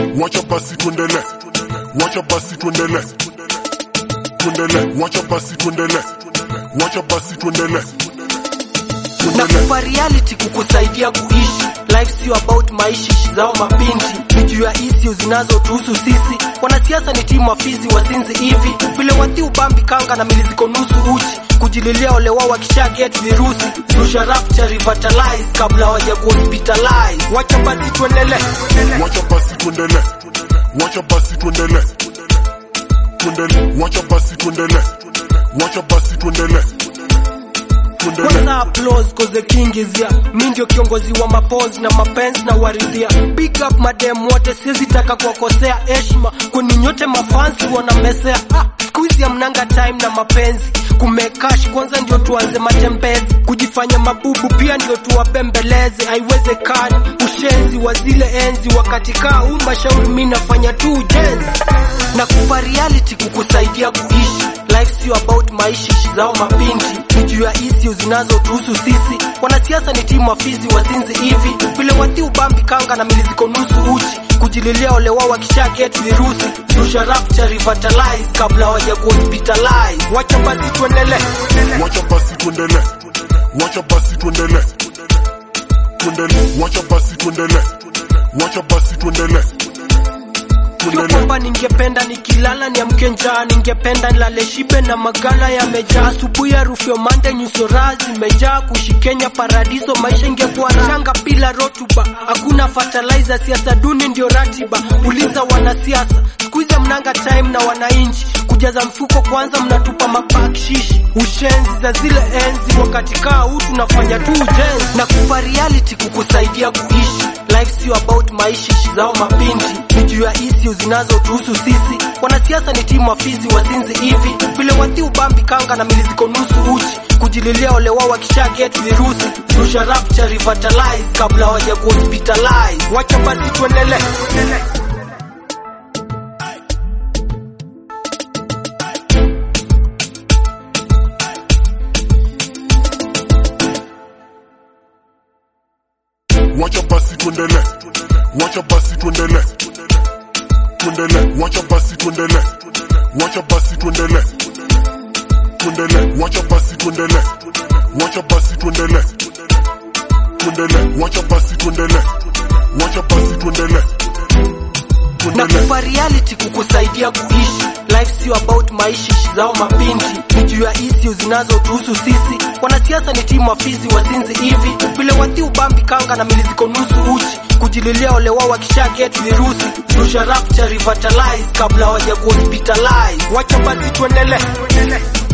wacha basi tuendele, wacha basi tuendele, tuendele, wacha basi tuendele, wacha basi tuendele, na tuendele. kupa reality kukusaidia kuishi life sio about maishi zao mabinti ni juu ya issues zinazotuhusu sisi wanasiasa ni timu wafizi wazinzi hivi vile wathi ubambi kanga na mili ziko nusu uchi kujililia ole wao wakisha get virusi rusha rapture revitalize kabla waja kuhospitalize wacha basi tuendelee wacha basi tuendele, wacha basi tuendele, tuendele, wacha basi tuendele, wacha basi tuendele, tuendele. kwanza applause cause the king is here mi ndio kiongozi wa mapozi na mapenzi na waridhia big up madem wote siwezi taka kuwakosea heshima kwani nyote mafansi wanamesea ah, siku hizi amnanga time na mapenzi kumekash kwanza ndio tuanze matembezi kujifanya mabubu pia ndio tuwabembeleze haiwezekani ushenzi wa zile enzi wakati kaa huu mashauri mi nafanya tu ujenzi na kupa reality kukusaidia kuishi life sio about maishi zao mabinti ni juu ya issues zinazotuhusu sisi wanasiasa ni timu wafizi wazinzi hivi vile wathi ubambi kanga na mili ziko nusu uchi kujililia ole wao wakisha get virusi rusha rapture revitalize kabla waja kuhospitalize wacha basi tuendelee wacha basi tuendele, wacha basi tuendele, tuendele, wacha basi tuendele, wacha basi tuendele, Sio tuendele. kwamba ningependa nikilala niamke njaa, ningependa nilale shibe na magala yamejaa. Asubuhi harufu ya mande, nyuso raha zimejaa. Kuishi Kenya paradiso, maisha ingekuwa shanga bila rotuba. Hakuna fertilizer, siasa duni ndio ratiba. Uliza wanasiasa, siku hizi mnanga time na wananchi kujaza mfuko kwanza, mnatupa mabakshishi, ushenzi za zile enzi. Wakati kaa huu tunafanya tu ujenzi na kupa reality kukusaidia kuishi life sio about maishi zao mabinti ni juu ya issues zinazotuhusu sisi wanasiasa ni timu wafizi wazinzi hivi vile wathi ubambi kanga na mili ziko nusu uchi kujililia ole wao wakisha get virusi rusha rapture revitalize kabla waja kuhospitalize wacha basi tuendelee wacha basi tuendele, wacha basi tuendele, tuendele, wacha basi tuendele, wacha basi tuendele, tuendele, wacha basi tuendele, wacha basi tuendele, tuendele, wacha basi tuendele, wacha basi tuendele, na tuendele. kupa reality kukusaidia kuishi life sio about maishi zao mabinti ni juu ya issues zinazotuhusu sisi wanasiasa ni timu wafizi wazinzi hivi vile wathi ubambi kanga na mili ziko nusu uchi kujililia ole wao wakisha get virusi rusha rapture revitalize kabla waja kuhospitalize wacha basi tuendelee